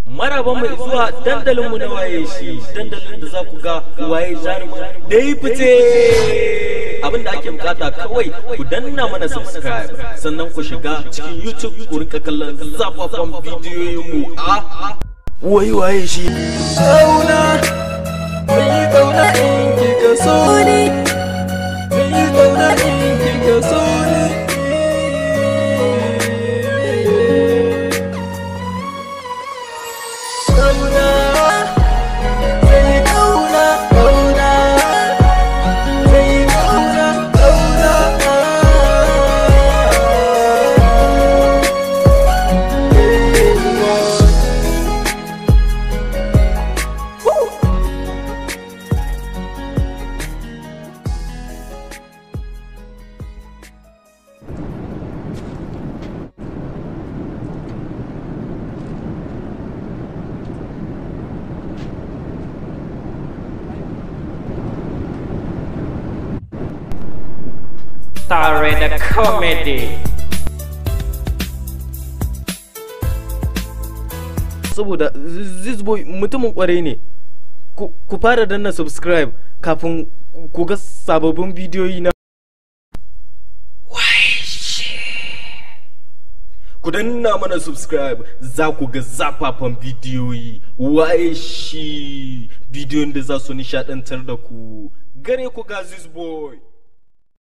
maraba mai zuwa dandalinmu na waye shi dandalin da za ku ga waye jarumin da yi fice abin da ake bukata kawai ku danna mana subscribe sannan ku shiga cikin youtube ku rinka kallon zafafan bidiyoyinmu a wai waye shi Kauna, kai kauna in kika so ni, kai kauna in kika so ni. Kauna, kai kauna, kauna, kai kauna, kauna. Tare da comedy. saboda zizboy mutumin kwarai ne ku ku fara danna subscribe kafin ku ga sababbin bidiyoyi na ku danna mana subscribe za ku ga zafafan bidiyoyi waye shi bidiyon da za su nishadantar da ku gare ku ga zizboy